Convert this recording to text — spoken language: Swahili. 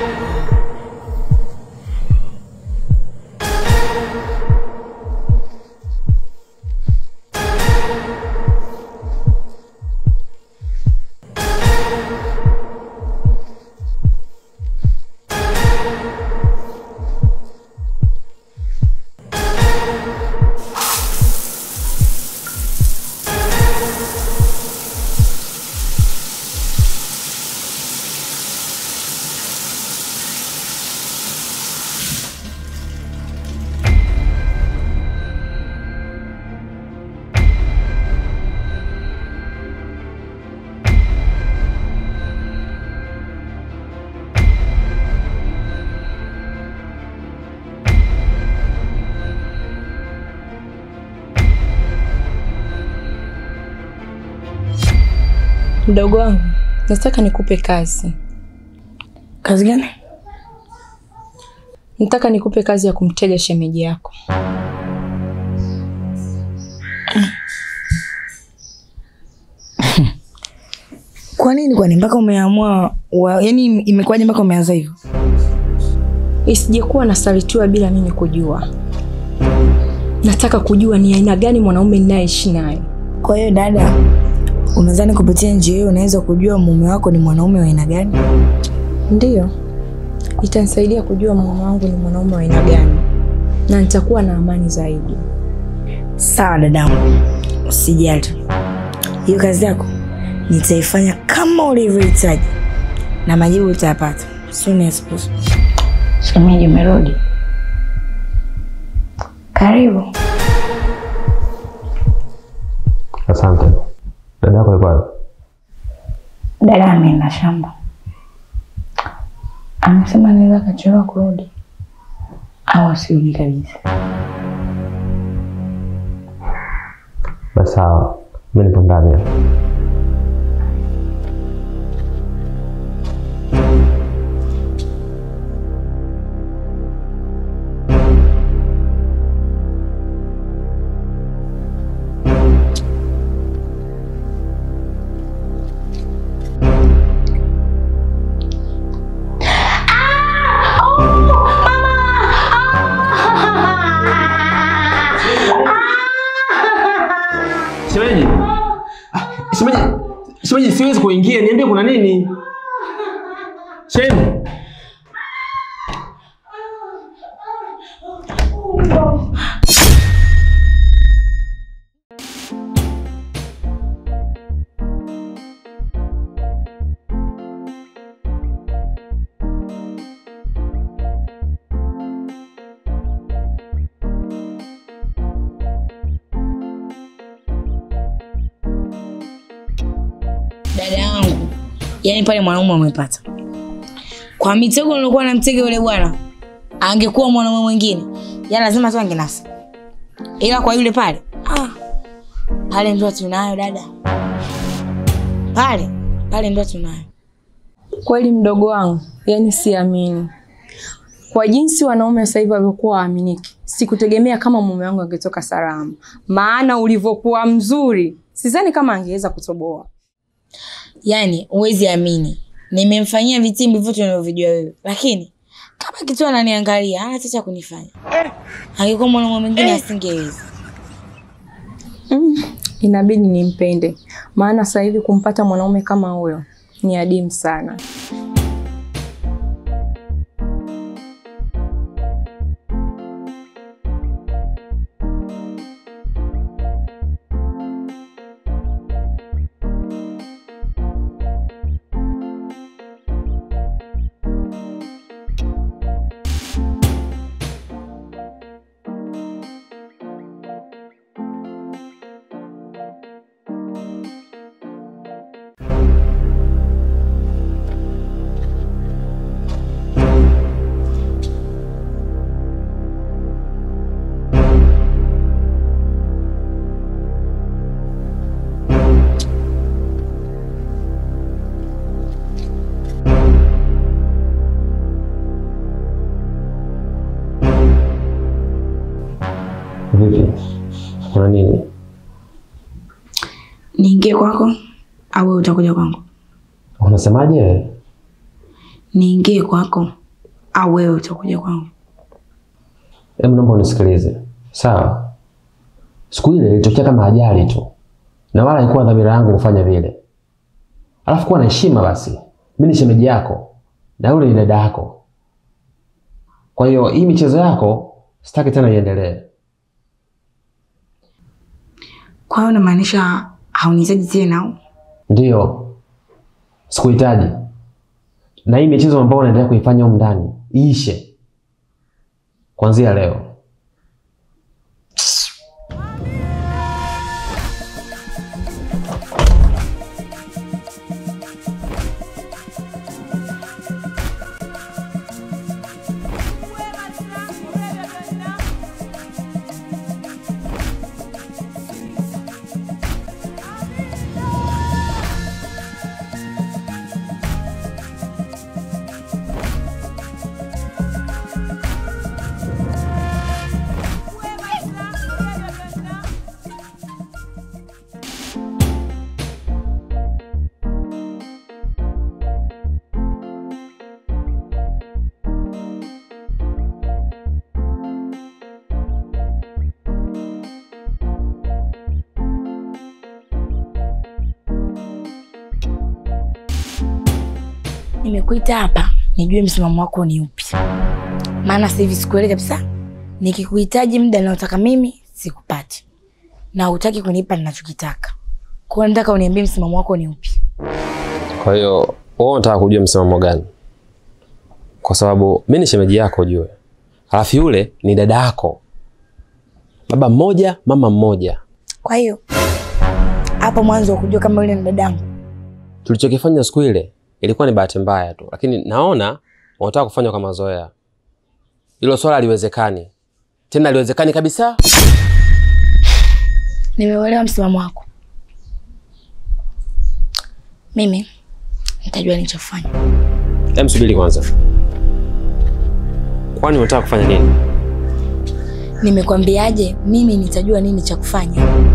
Mdogo wangu, nataka nikupe kazi. Kazi gani? Nataka nikupe kazi ya kumtega shemeji yako. Kwa nini kwani mpaka umeamua wa, yani imekuwaje mpaka umeanza hivyo? Isijekuwa nasalitiwa bila mimi kujua. Nataka kujua ni aina gani mwanaume ninayeishi naye. Kwa hiyo dada, unadhani kupitia njia hiyo unaweza kujua mume wako ni mwanaume wa aina gani? Ndiyo, itanisaidia kujua mume wangu ni mwanaume wa aina gani, na nitakuwa na amani zaidi. Sawa dadangu, usijali. Hiyo kazi yako nitaifanya kama ulivyohitaji na majibu utayapata soon as possible. Shemeji, umerudi? Karibu. Asante. Dada yako yuko wapi? Dada ameenda shamba, amesema anaweza akachelewa kurudi au asirudi kabisa. Basi sawa, mimi nipo ndani. hapa. Shemeji. Ah, Shemeji. Shemeji siwezi kuingia, niambie kuna nini? Shemeji. Dada yangu, yaani pale mwanaume amepata kwa mitego nilokuwa namtega yule bwana, angekuwa mwanaume mwingine, yaani lazima tu angenasa, ila kwa yule pale ah, pale ndio tunayo dada, pale pale ndio tunayo. Kweli mdogo wangu, yani siamini. Kwa jinsi wanaume sasa hivi walivyokuwa waaminiki, sikutegemea kama mume wangu angetoka salama. Maana ulivyokuwa mzuri, sidhani kama angeweza kutoboa. Yaani huwezi amini, nimemfanyia vitimbi vyote unavyovijua wewe, lakini kama kitu ananiangalia hana cha kunifanya. Angekuwa mwanaume mwingine asingeweza. Mm, inabidi nimpende, maana sasa hivi kumpata mwanaume kama huyo ni adimu sana. Vipi? Kuna nini? Niingie kwako au wewe utakuja kwangu? Unasemaje? niingie kwako au wewe utakuja kwangu? Hebu naomba unisikilize, sawa? Siku ile ilitokea kama ajali tu, na wala haikuwa dhamira yangu kufanya vile. Alafu kuwa na heshima basi, mimi ni shemeji yako na yule ni dada yako. Kwa hiyo hii michezo yako sitaki tena iendelee. Kwa hiyo unamaanisha haunihitaji tena au? Ndiyo, sikuhitaji, na hii michezo ambayo unaendelea kuifanya humu ndani iishe kuanzia leo. Nimekuita hapa nijue msimamo wako ni upi, maana sasa hivi sikuelewi kabisa. Nikikuhitaji muda naotaka mimi sikupati, na hutaki kunipa ninachokitaka. Kwa hiyo nataka uniambie msimamo wako ni upi. Kwa hiyo wewe unataka kujua msimamo gani? Kwa sababu mimi ni shemeji yako ujue, alafu yule ni dada yako, baba mmoja mama mmoja. Kwa hiyo hapo mwanzo ukujua kama yule ni dadangu, Tulichokifanya siku ile ilikuwa ni bahati mbaya tu, lakini naona unataka kufanya kwa mazoea. Hilo swala haliwezekani tena, haliwezekani kabisa. nimeuelewa msimamo wako. Mimi nitajua nilichofanya. Hem, subiri kwanza, kwani unataka kufanya nini? Nimekwambiaje? Mimi nitajua nini cha kufanya.